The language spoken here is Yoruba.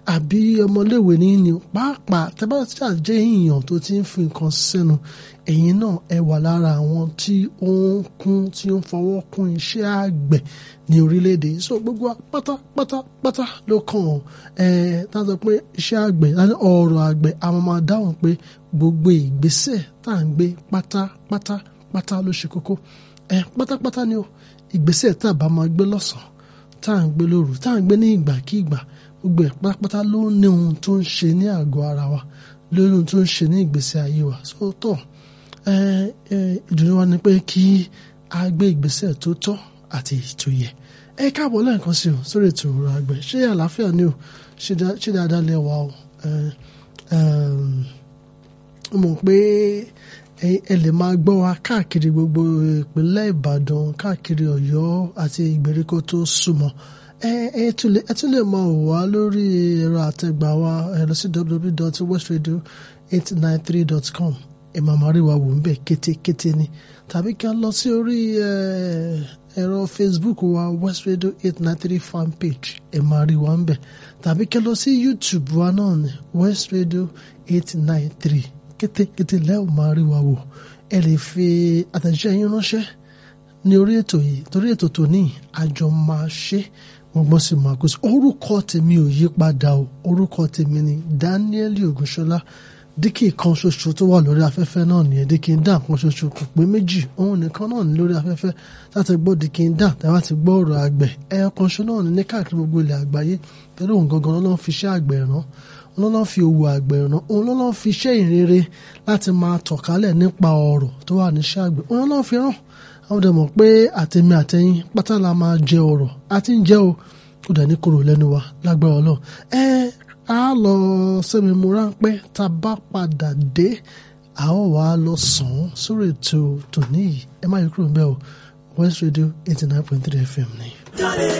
àbí ọmọléèwé ní ní pàápàá tẹ́ bá ṣàjẹ́ èèyàn tó ti ń fi nǹkan sẹ́nu ẹ̀yin náà ẹ wà lára àwọn tí ó ń kún tí ó ń fọwọ́ kún iṣẹ́ àgbẹ̀ ní orílẹ̀-èdè so gbogbo wa pátápátápátá ló kàn ẹ̀ tá a sọ pé iṣẹ́ àgbẹ̀ ọ̀rọ̀ àgbẹ̀ àwọn máa dáhùn pé gbogbo ìgbésẹ̀ tá à ń gbé pátápátá pátá ló ṣe kókó ẹ pátápátá ni o ìgbésẹ̀ tá a bá máa gbé lọ́sàn-án tá à ń gbé lóru tá à ń gbé ní ìgbàkígbà gbogbo ẹ̀ pátápátá ló ní ohun tó ń ṣe ní àgọ́ ara wa lórí ohun tó ń ṣe ní ìgbésí ayé wa sóòótọ́ ìdùnnú wa ni pé kí a gbé ìgbésẹ̀ tó tọ́ àti tó yẹ ẹ káàbọ̀ lẹ́ẹ̀kan sí o sórí ètò ọ̀rọ̀ àgbẹ̀ ṣé àlàáfíà ni o ṣé dáadáa lẹ wà o mọ̀ pé ẹ lè máa gbọ́ wa káàkiri gbogbo ìpínlẹ̀ Ìbàdàn káàkiri Ọ̀yọ́ àti ìgbèríko tó súnmọ́ ẹ ẹ tún lè ẹ tún lè máa wò wá lórí ẹ̀rọ àtẹ̀gbà wa ẹ lọ sí www.westradio893.com ẹ máa máa rí wa wò ń bẹ̀ kétékété ni tàbí kí a lọ sí orí ẹ̀rọ Facebook wa West Radio 893 fan page ẹ máa rí wa ń bẹ̀ tàbí kí a lọ sí YouTube wa náà ní West Radio 893 kétékété lẹ́wọ̀n máa rí wa wò ẹ lè fi àtẹ̀jíṣẹ́ yín ránṣẹ́ ní orí ètò yìí torí ètò tòní àjọ máa ṣe gbọ́ngbọ́n sì máa kó sí orúkọ tèmi ò yí padà o orúkọ tèmi ni Daniel Ògúnṣọlá díkì kan ṣoṣo tó wà lórí afẹ́fẹ́ náà nìyẹn díkì ń dà kan ṣoṣo kò pé méjì òun nìkan náà ní lórí afẹ́fẹ́ láti gbọ́ díkì ń dà tàbí láti gbọ́ ọ̀rọ̀ àgbẹ̀ ẹ̀yọ kan ṣo náà ní ní káàkiri gbogbo ilẹ̀ àgbáyé torí òun gangan ló ń fi iṣẹ́ àgbẹ̀ ràn òun ló ń fi òwò àgbẹ̀ ràn òun ló ń fi iṣẹ́ ìrere láti máa tọ̀kálẹ̀ nípa ọ̀rọ̀ tó wà ní iṣẹ́ àgbẹ̀ òun ló ń fi ràn àwọn dẹ̀ mọ̀ pé àtẹ̀mí àtẹ̀yìn pátá la máa jẹ ọ̀rọ̀ àti ń jẹ́ o kó dẹ̀ ní kúrò lẹ́nu wa lágbára Ọlọ́run ẹ á lọ sẹ́mi mu ráńpẹ́ tá a bá padà dé a ó wá lọ sàn án sórí ètò tòní yìí ẹ má yí kúrò ń bẹ́ẹ̀ o West Radio eighty nine point three FM ni.